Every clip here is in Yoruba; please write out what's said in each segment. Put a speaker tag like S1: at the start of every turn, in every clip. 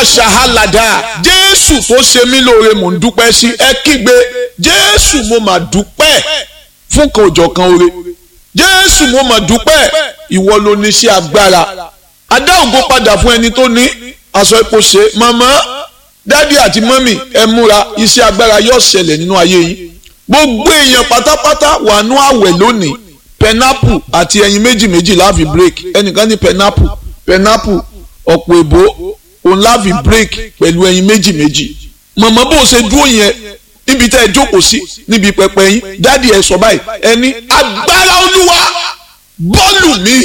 S1: ṣàhálàdà jésù tó ṣe mí lóore mò ń dúpẹ́ sí ẹ kígbe jésù mo mà dúpẹ́ fún kan òjọ̀kan oore jésù mo mà dúpẹ́ ìwọ ló ní sí agbára adá ògo padà fún ẹni tó ní aṣọ epo ṣe màmá dádì àti mọ́mì ẹ múra iṣẹ́ agbára yóò ṣẹlẹ̀ nínú ayé yín gbogbo èèyàn pátápátá wà nú àwẹ̀ lónìí pẹnápù àti ẹyin méjì méjì láàfin break ẹnìkan ní pẹnápù pẹnápù ọ̀pọ̀ èbó òun láàfin break pẹ̀lú ẹyin méjì méjì màmá bó ṣe dúró yẹn níbi tẹ́ ẹ jókòó sí níbi pẹpẹ yín dádì ẹ sọ báyìí ẹni agbára olúwa bọ́ọ̀lù mi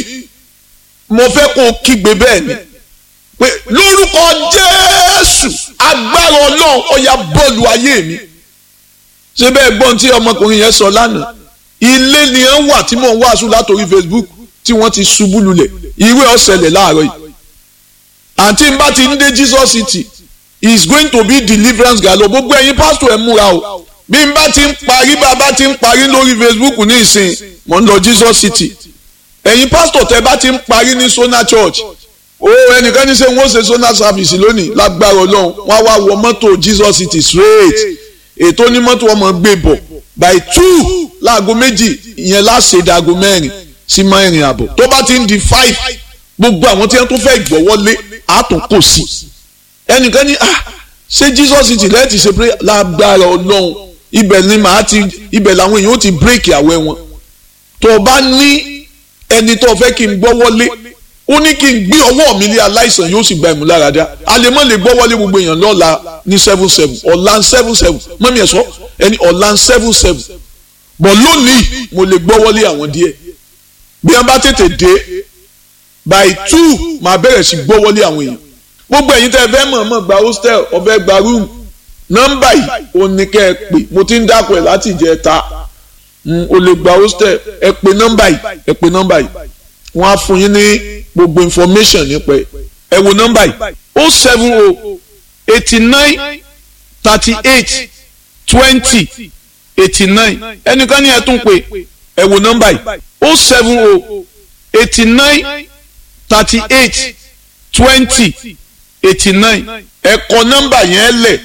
S1: mo fẹ́ kó o kígbe bẹ́ẹ̀ ni pé lórúkọ jésù agbára ọlọ́run ó yá bọ́ọ̀lù ayé mi ṣé bẹ́ẹ̀ gbọ́n tí ọmọkùnrin yẹn sọ lánàá ilé ni ẹ ń wà tí mò ń wàásù látòrí facebook tí wọ́n ti ṣubú lulẹ̀ ìwé ọ̀sẹ̀lẹ̀ láàárọ̀ yìí àǹtí n bá ti ń dé jesus city is going to be deliverance galo gbogbo ẹ̀yin pásítọ̀ ẹ múra o bí n bá ti ń parí bá a bá ti ń parí lórí facebook ní ìsìn mò ń lọ jesus city ẹ̀yin pásítọ̀ tẹ bá ti ń parí ní sona church o ẹnìkan ní sẹ́ wọ́n ṣe sona service lónìí lágbára ọlọ́run wọ́n á wá wọ mọ́tò jesus city straight ètò onímọ́tò ọmọ gbé bọ̀ by two láago méjì ìyẹn láṣẹ ìdáago mẹ́rin sí mẹ́rin àbọ̀ tó bá ti ń di five gbogbo àwọn tí wọ́n tún fẹ́ gbọ́wọ́lé àtún kò sí ẹnìkan ní ah ṣé jesus city lẹ́ẹ̀tì ṣe pé lágbára ọlọ́run ibẹ̀ ni màá ti ibẹ̀ làwọn èèyàn ó ti bírèkì àwẹ̀ wọn tó o bá ní ẹni tó o fẹ́ kí n gbọ́wọ́lé ó ní kí n gbé ọwọ́ mi lé aláìsàn yóò sì gba ìmúláradá àlèmọ́ lè gbọ́wọ́lé gbogbo èèyàn lọ́la ní seven seven ọ̀la seven seven mọ́mí ẹ̀ sọ ẹni ọ̀la seven seven bọ̀ lónìí mo lè gbọ́wọ́lé àwọn díẹ̀ bí wọ́n bá tètè dé by two máa bẹ̀rẹ̀ sí gbọ́wọ́lé àwọn èèyàn gbogbo ẹ̀yin tẹ́ ẹ fẹ́ mọ̀ mọ̀ gba hostel ọ̀fẹ́ gba room nọ́mbà yìí ò ní kẹ́ ẹ pè mo ti ń dákọ̀ ẹ̀ láti jẹ́ ta o lè gba hostel ẹ pè nọ́mbà yìí ẹ pè nọ́mbà yìí wọ́n á fún yín ní gbogbo information nípa ẹ ẹ wo nọ́mbà yìí o seven o eighty nine thirty eight twenty eighty nine ẹnìkan ní ẹ tún pè ẹ wo nọ́mbà yìí o seven o eighty nine thirty eight twenty eighty nine ẹ kọ nọ́mbà yẹn lẹ̀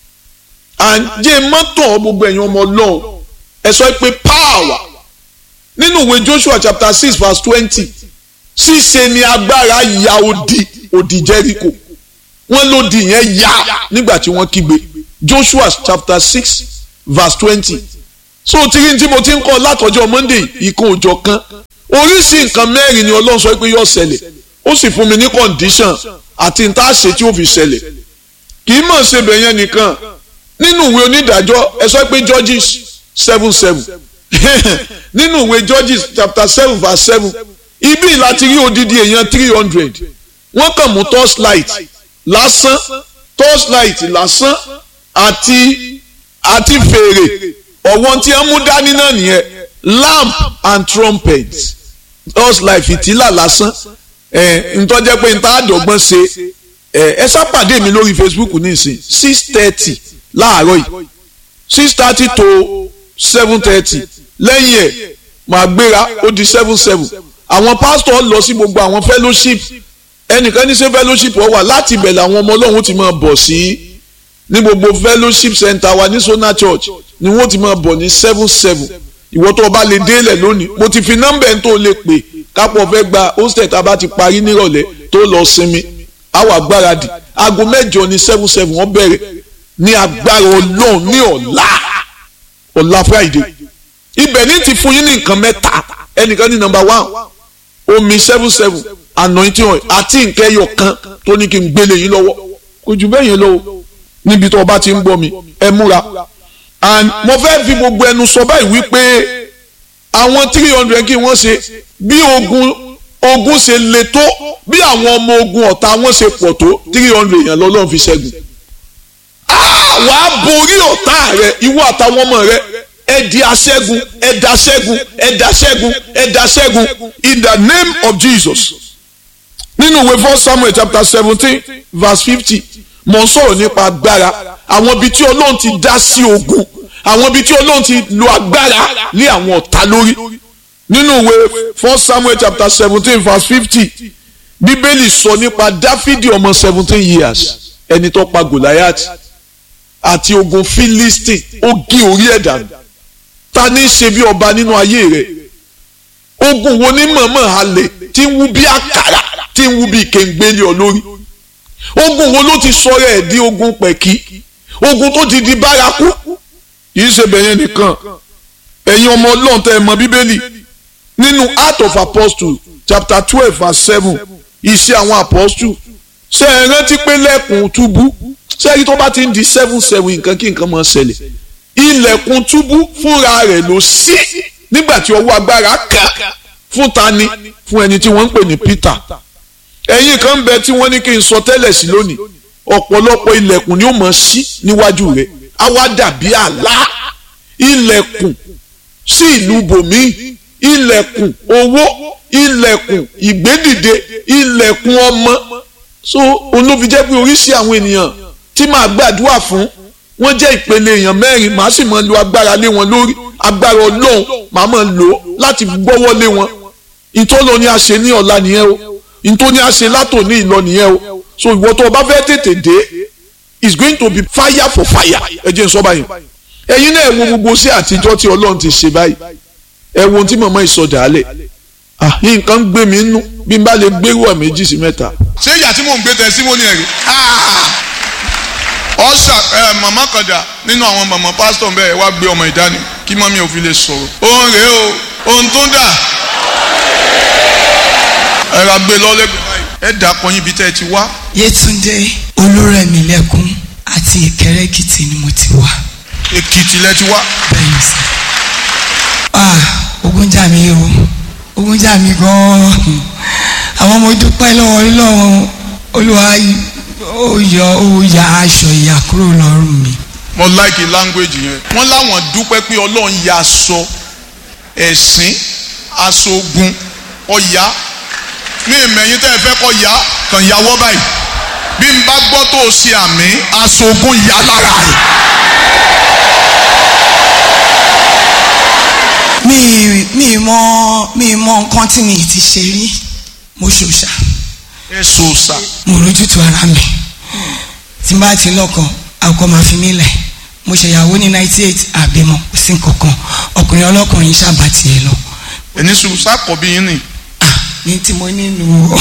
S1: àǹjẹ́ mọ́tò gbogbo ẹ̀yin ọmọ ọlọ́run ẹ sọ pé power nínú ìwé Joshua chapter six verse twenty ṣíṣe ni agbára ya odi odi Jericho wọ́n lòdì yẹn ya nígbà tí wọ́n kígbe Joshua chapter six verse twenty so tìrí tí mo ti ń kọ́ látọjọ́ Monday ìkan òjọ̀ kan oríṣi nǹkan mẹ́rin ni Ọlọ́run sọ pé yóò ṣẹlẹ̀ ó sì fún mi ní condition àti n tá a ṣe tí ó fi ṣẹlẹ̀ kì í mọ̀ ṣe bẹ̀yẹn nìkan nínú ìwé onídàájọ́ ẹ sọ pé Judges seven seven nínú ìwé Judges chapter seven verse seven ibi láti rí odidi èèyàn three hundred wọ́n kàn mú torchlight lásán torchlight lásán àti àti fèrè ọ̀wọ́n tí wọ́n mú dání náà nìyẹn lamp and trumpet torchlight fìtílà lásán ẹ ntọ́jẹ́ pé nta àdọ́gbọ́n ṣe ẹ ẹ sápàdé mi lórí Facebook nísìn six thirty láàárọ̀ yìí six thirty to seven thirty lẹ́yìn ẹ̀ màá gbéra ó di seven seven àwọn pásítọ̀ lọ sí gbogbo àwọn fellowship ẹnìkan ní ṣe fellowship ọ wà láti ibẹ̀ làwọn ọmọ ọlọ́run ti máa bọ̀ sí ní gbogbo fellowship center wa ní Sona Church ni wọ́n ti máa bọ̀ ní seven seven ìwọ tó o bá lè délẹ̀ lónìí mo ti fi nọ́mbà ẹ̀ tó o lè pè kápọ̀ fẹ́ gba hostel tá a bá ti parí nírọ̀lẹ́ tó lọ sinmi àwọn agbáradì aago mẹ́jọ ní seven seven wọ́n bẹ̀rẹ̀ ní agbára ọlọ́run ní ọ̀la ọ̀la Friday ibẹ̀ ní ti fún yín ní nǹkan mẹ́ta ẹnìkan ní number one omi seven seven anointing oil àti nǹkan ẹyọ kan tó ní kí n gbélé yín lọ́wọ́ kò jù bẹ́ẹ̀ yẹn lọ́wọ́ níbi tó o bá ti ń gbọ́ mi ẹ múra and mo fẹ́ fi gbogbo ẹnu sọ báyìí wípé àwọn three hundred kí wọ́n ṣe bí ogun ogun ṣe le tó bí àwọn ọmọ ogun ọ̀tá wọn ṣe pọ̀ tó three hundred yẹn lọ́lọ́run fi ṣẹ́gun wàá borí ọ̀tá rẹ ìwọ àtàwọn ọmọ rẹ ẹ di aṣẹ́gun ẹ da ṣẹ́gun ẹ da ṣẹ́gun ẹ da ṣẹ́gun in the name of Jesus nínú ìwé first Samuel chapter seventeen verse fifty mo ń sọ̀rọ̀ nípa agbára àwọn ibi tí Ọlọ́run ti dá sí ogun àwọn ibi tí Ọlọ́run ti lo agbára lé àwọn ọ̀tá lórí nínú ìwé first Samuel chapter seventeen verse fifty bíbélì sọ nípa Dáfídì ọmọ seventeen years ẹni tó pa Goliath àti ogun Philistine ó gé orí ẹ̀ dànù ta ní í ṣe bí ọba nínú ayé rẹ̀ ogun wo ní mọ̀mọ́ halẹ̀ tí ń wú bí àkàrà tí ń wú bí kéńgbélé ọ lórí ogun wo ló ti sọ̀rọ̀ ẹ̀ di ogun pẹ̀kí ogun tó ti di bárakú kì í ṣe bẹ̀yẹn nìkan ẹ̀yin ọmọ ọlọ́run tẹ́ ẹ mọ bíbélì nínú Acts of Apostles chapter twelve verse seven iṣẹ́ àwọn apostles ṣe é rántí pé lẹ́kùn túbú sẹ́yìn tó bá ti ń di seven seven nǹkan kí nǹkan máa ṣẹlẹ̀ ilẹ̀kùn túbú fúnra rẹ̀ ló ṣí nígbà tí ọwọ́ agbára kà fún tani fún ẹni tí wọ́n ń pè ní Peter ẹ̀yin kan bẹ tí wọ́n ní kí n sọ tẹ́lẹ̀ sí lónìí ọ̀pọ̀lọpọ̀ ilẹ̀kùn ni ó máa ṣí níwájú rẹ̀ á wá dàbí àlá ilẹ̀kùn sí ìlú bòmíì ilẹ̀kùn owó ilẹ̀kùn ìgbédìde ilẹ̀kùn ọmọ so olófi jẹ́ pé oríṣi àwọn ènìyàn tí màá gbàdúrà fún wọ́n jẹ́ ìpele èèyàn mẹ́rin màá sì máa lo agbára lé wọn lórí agbára ọlọ́run màá máa lò ó láti gbọ́wọ́ lé wọn ìtọ́lọ ni a ṣe ní ọ̀la nìyẹn o ìtọ́ ni a ṣe látòní ìlọ nìyẹn o so ìwọ tó o bá fẹ́ tètè dé it's going to be fire for fire ẹ jẹ́ n sọ báyìí ẹ̀yin náà ẹ wo gbogbo sí àtijọ́ tí ọlọ́run ti ṣe báyìí ẹ wo ohun tí màmá ìsọdà alẹ̀ ah nǹkan ń gbé mi nú bí n bá lè gbérú ọ̀ méjì sí mẹ́ta.
S2: ṣé ìyá tí mò ń gbé tẹ símónì ẹ̀rí. ọ̀sà màmá kan dà nínú àwọn màmá pásítọ̀ bẹ́ẹ̀ wá gbé ọmọ ìdání kí mọ́mí ò fi lè sọ̀rọ̀. òun rèé o ohun tó dà ẹ̀rọ gbé lọ́lẹ́gbẹ̀ẹ́ báyìí ẹ̀ dà pọ̀ yín ibi tẹ́ ẹ ti wá.
S3: Yétúndé Olúrẹ̀mílẹ́kún àti Ìkẹrẹ́ Èkìtì ni mo ti wá.
S2: Èkìtì lẹ ti wá.
S3: bẹ́ẹ̀ni sá. ah ogun jà mí o ogun jà mí gan-an àwọn ọmọ dúpẹ́ lọ́wọ́ Ọlọ́run Olúwa ó yọ ó ya aṣọ ìyà kúrò lọ́rùn mi.
S2: mo like language yẹn wọ́n láwọn dúpẹ́ pé Ọlọ́run ya aṣọ ẹ̀sìn aṣọ ogun ọ̀yá ní ìmẹ̀yìn tẹ́ ẹ fẹ́ kọ́ ya kàn yàwọ́ báyìí bí n bá gbọ́ tó o ṣe àmì aṣọ ogun ya lára rẹ̀.
S3: mi mi mọ mi mọ nǹkan tí mi ti ṣe rí mo ṣòṣà
S2: ẹ sòòsà
S3: mo rójútu ara mi tí n bá ti lọ́kọ àkọ́ máa fi mí lẹ̀ mo ṣèyàwó ní ninety eight àbímọ kò sí nǹkankan ọkùnrin ọlọ́kùnrin ṣàbà tiẹ̀ lọ
S2: ẹni sòòsà kọ̀ bí yín nì.
S3: ah ní tí mo nínú o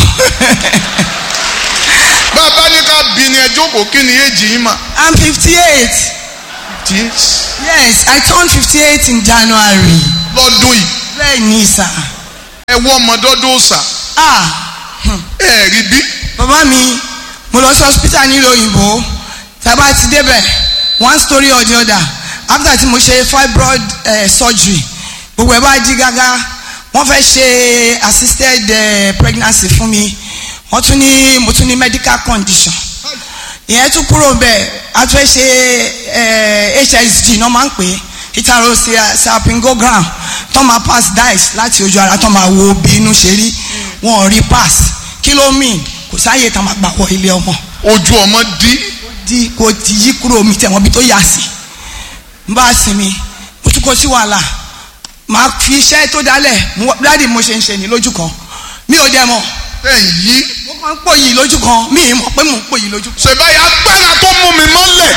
S2: bàbá ní ká bí ni ẹ jókòó kí ni èjì yín mà.
S3: i'm fifty eight
S2: yes
S3: yes i turned fifty eight in january
S2: lọ́dún yìí
S3: bẹ́ẹ̀ ni sà
S2: ẹ wọ́ ọmọdọ́dọ́ sà
S3: ah hmm.
S2: ẹ rí bí.
S3: bàbá mi mo lọ sí hospital nílùú òyìnbó tàbá ti débẹ̀ one story or the other after tí mo ṣe fibroid uh, surgery gbogbo ẹ̀ bá di gágá wọ́n fẹ́ ṣe assisted uh, pregnancy fún mi wọ́n tún ní mo tún ní medical condition ìyẹn tún kúrò bẹ́ẹ̀ a tún fẹ́ ṣe hsg náà máa ń pè é ìtàrò salpingogram tó máa pass dice láti ojú ara tó máa wo bí inú ṣe rí wọn ò rí pass kí ló mean kò sáàyè tá a máa gbà wọ ilé ọmọ
S2: ojú ọmọ dí
S3: di kò ti yí kúrò mi tẹ̀wọ́n bí tó yà sí n bá sinmi mo tún kó sí wàhálà màá fi iṣẹ́ tó dálẹ̀ dáàdì mo ṣe ń ṣe ní lójú kan mi ò dẹ̀ mọ̀
S2: ẹ yí.
S3: mo máa ń pò yìí lójú kan mi ì mọ̀ pé mò ń pò yìí lójú kan.
S2: ṣèbáyà agbára tó mú mi mọ́lẹ̀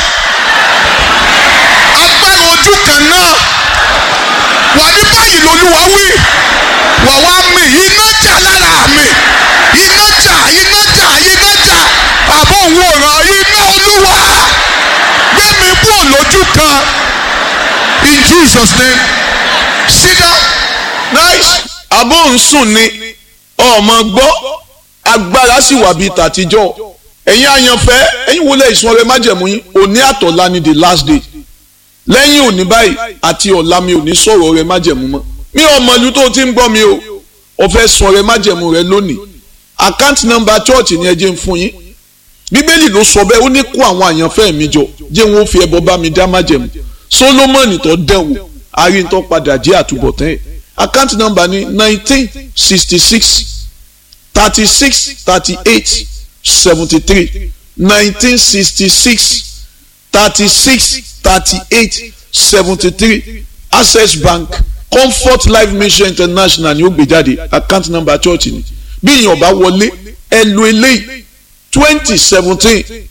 S2: agbára ojú kan náà wà ní báyìí lolúwa wí wà wá mi iná jà lára mi iná jà iná jà iná jà àbọ̀ òwòrán iná olúwa gbé mi kúrò lójú kan in Jesus name sit down
S1: nice abó ń sùn ni ọmọ gbọ́ agbára sì wà bíi tàtijọ́ ẹ̀yin àyànfẹ́ ẹ̀yin wọlé ìsun ọrẹ májẹ̀mú yín òní àtọ̀lá ni the last day lẹ́yìn òní báyìí àti ọ̀la mi ò ní sọ̀rọ̀ ọrẹ májẹ̀mú mọ́ mi ò mọ̀lú tó ti ń gbọ́ mi o ò fẹ́ sọ ọrẹ májẹ̀mú rẹ lónìí account number church ni ẹ jẹ́ ń fún yín bíbélì ló sọ bẹ́ẹ̀ ó ní kó àwọn àyànfẹ́ mi jọ jẹ́ wọn ó fi ẹbọ bá mi dá májẹ̀mú solomoni tó dẹ̀wò arìntọ́ padà jẹ́ àtúbọ̀tán ẹ̀ account number ni nineteen sixty six thirty six thirty eight seventy three nineteen sixty six thirty six thirty eight seventy three access bank comfort life mission international ni ó gbé jáde account number church ni bí èèyàn bá wọlé ẹ lo eléyìí twenty seventeen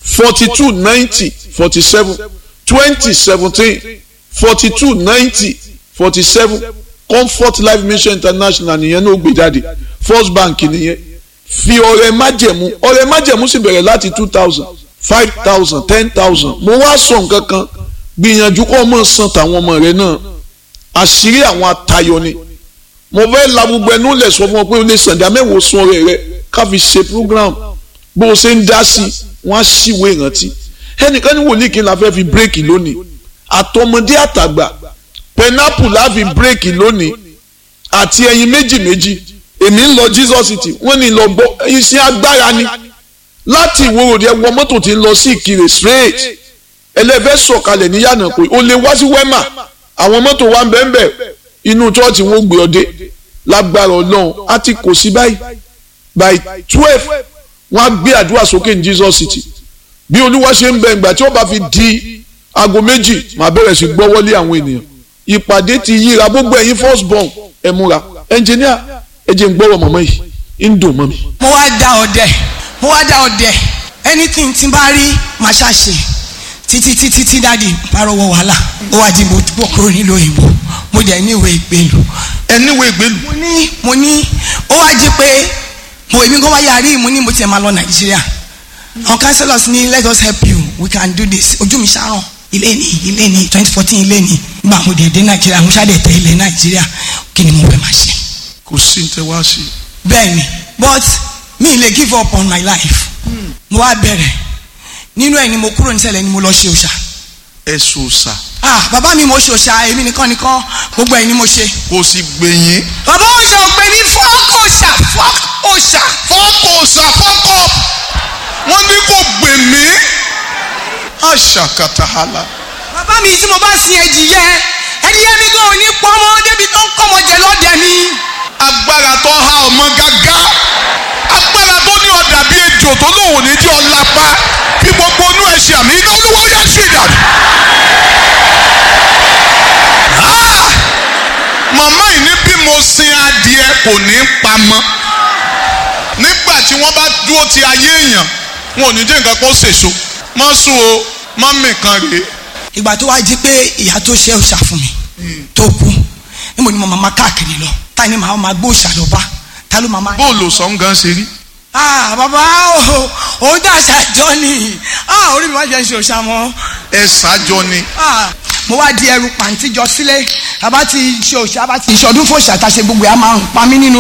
S1: forty two ninety forty seven twenty seventeen forty two ninety forty seven comfort life mission international nìyẹn náà gbé jáde first bank nìyẹn fi ọrẹ májẹ̀mú ọrẹ májẹ̀mú sì bẹ̀rẹ̀ láti two thousand five thousand ten thousand mo wá sọ nǹkan kan gbìyànjú kó o mọ̀ san tàwọn ọmọ rẹ náà àṣírí àwọn atayọ ni mo fẹ́ la gbogbo ẹnu lẹ̀ sọ fún ọ pé o lè sàǹdà mẹ́wòó sun ọrẹ rẹ ká fi ṣe program bó o ṣe ń dá sí i wọ́n á ṣìwé ìrántí ẹnìkan ní wòlíì kí n la fẹ́ fi bírèkì lónìí àtọmọdé àtàgbà pẹnápù la fi bírèkì lónìí àti ẹyin méjì méjì èmi ń lọ Jesus city wọ́n ní lọ gbọ́ iṣẹ́ agbára ni láti ìwòròdì ẹwọ mọ́tò tí ń lọ sí ìkirè straight ẹlẹ́fẹ́ sọ̀kalẹ̀ ní yànnà pé o lè wá sí wẹ́mà àwọn mọ́tò wa ń bẹ́ẹ̀ bẹ́ẹ̀ inú chọ́ọ̀chì wọn gbé ọdẹ lágbára ọlọ́run á ti kò sí báyìí by twelve wọ́n á gbé àdúrà sókè ní Jesus city bí olúwa ṣe ń bẹ ìgbà tí ó bá fi di aago méjì màá bẹ̀rẹ̀ sí gbọ́wọ́lé àwọn ènìyàn ìpàdé ti yíra gbogbo ẹ̀yin first born ẹ̀ múra ẹnjìníà ẹ jẹ́ ń gbọ́rọ̀ mọ̀mọ́ yìí ń dùn mọ́ mi.
S3: mo wá dá ọdẹ mo wá dá ọdẹ anything tí n bá rí màá ṣàṣe títí títí tí dáàdi bá rọwọ́ wàhálà ó wá di mo bọ̀ kúrò nílùú òyìnbó mo dẹ̀ ní ìwé ìgbélu
S2: ẹniwé ìgbélu
S3: mo ní mo ní ó wá jí pé mo èmi kó wá yarí mo ní mo tiẹ̀ máa lọ nàìjíríà àwọn councillors ní let us help you we can do this ojú mi ṣàràn ilé ní ilé ní twenty fourteen ilé ní gbà mo dẹ̀ dé nàìjíríà mo ṣàdẹ̀ tẹ ilẹ̀ nàìjíríà kí ni mo fẹ́ máa ṣe.
S2: kò sí ní tẹ wá sí i.
S3: bẹ́ẹ̀ni but mi lè give up on my life mo wá bẹ̀rẹ̀ nínú ẹ̀ ni mo kúrò nísẹ̀lẹ̀ ni mo lọ ṣe òòṣà
S2: ẹ̀sùn ọ̀sà
S3: ah bàbá mi mo ṣe òòṣà èmi nìkan nìkan gbogbo ẹ̀ ni mo ṣe.
S2: kò sì gbẹ̀yìn.
S3: bàbá òòṣà ò pè ní fọ́ọ̀kì òòṣà fọ́ọ̀kì òòṣà.
S2: fọ́ọ̀kù ọ̀sà fọ́ọ̀kù wọ́n ní kò gbè mí. àṣàkàtàhálà.
S3: bàbá mi tí mo bá sin ẹdìyẹ ẹdìyẹ mi gan ò ní pọmọ débi tó ń kọ́mọ jẹ lọ́dẹ mi.
S2: agbára tó há ọmọ gágá agbára tó ní ọ̀dà bíi ejò tó lòun ò ní jẹ́ ọ̀lápá fi gbogbo inú ẹ̀ ṣe àmì iná olúwa ó yẹ sí ìdàdí. Ah! màmá yìí ní bí mo sin adìẹ kò ní pamọ́ nígbà tí wọ́n bá dúró ti ayé èèyàn wọn ò ní jẹ́ nǹkan kó ṣèṣo mọ́ sùn o mọ́ mìkan rèé
S3: ìgbà tó wá jí pé ìyá tó ṣe òòṣà fún mi tó kú níbo ni mo máa ma káàkiri lọ ta ni màá ma gbé òòṣà lọ bá ta ló máa ma.
S2: bóòlù sọ̀ǹgàn ṣe rí.
S3: ah bàbá o òun dà ṣàjọ ni ah orí mi wá jẹ́ ṣe òòṣà mọ́
S2: ẹ ṣáájọ ni.
S3: ah mo wá di ẹrù pàǹtí jọ sílé àbá ti ṣe òòṣà àbá ti ṣọdún fòòṣà tá a ṣe gbogbo ẹ̀ á máa ń pa mí nínú